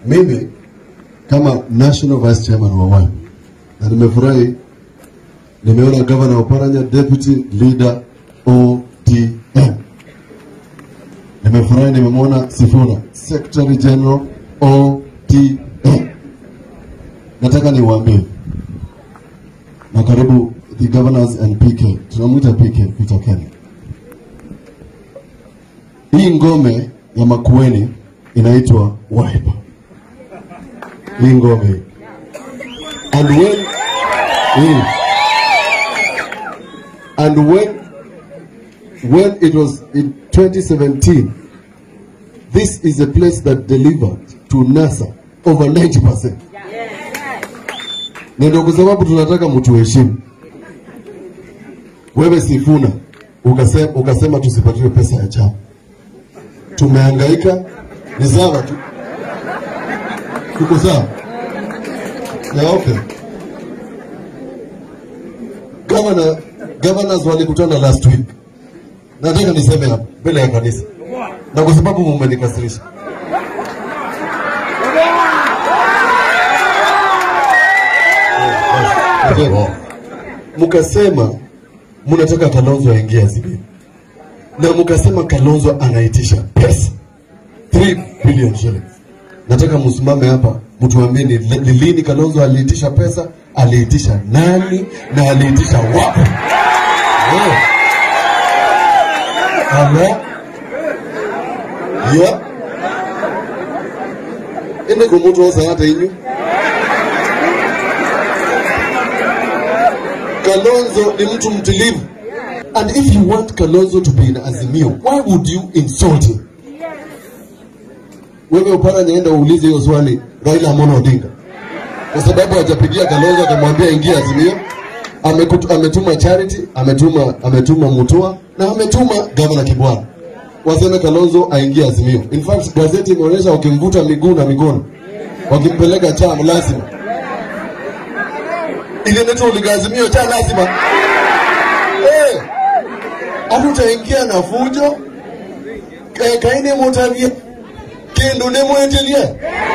Mimi kama national vice chairman wa Wiper na nimefurahi nimeona governor Oparanya deputy leader ODM. Nimefurahi nimemwona Sifuna secretary general ODM. Nataka niwaambie na karibu the governors and PK, tunamwita PK Peter Kelly. Hii ngome ya Makueni inaitwa Wiper. Hii ngome hii. and when hii. and when when it was in 2017 this is a place that delivered to NASA over 90%. Na ndio kwa sababu tunataka mtuheshimu. Wewe Sifuna ukasema, ukasema tusipatiwe pesa ya chama. Tumehangaika, ni sawa tu, tuko sawa ya okay. Governor, governors walikutana last week. Nataka niseme hapa mbele ya kanisa, na kwa sababu mumenikasirisha mkasema mnataka Kalonzo aingie Azimio na mkasema Kalonzo anaitisha pesa 3 billion shillings. Nataka msimame hapa mtuambie ni ni lini Kalonzo aliitisha pesa, aliitisha nani na aliitisha wapi? Eh. Alo? Ya? Ende kumutu osa hata inyu. Kalonzo ni mtu mtulivu. And if you want Kalonzo to be in Azimio, why would you insult him? Wewe Oparanya, enda uulize hiyo swali Raila Amolo Odinga, kwa sababu hajapigia Kalonzo akamwambia ingia Azimio. Amekutu, ametuma Charity, ametuma ametuma Mutua na ametuma Gavana Kibwana waseme Kalonzo aingie Azimio. In fact gazeti imeonyesha wakimvuta miguu na mikono wakimpeleka chama lazima ile neto uligaazimio cha lazima eh, hatutaingia na fujo eh, kaine mutavie kindu nimwetelie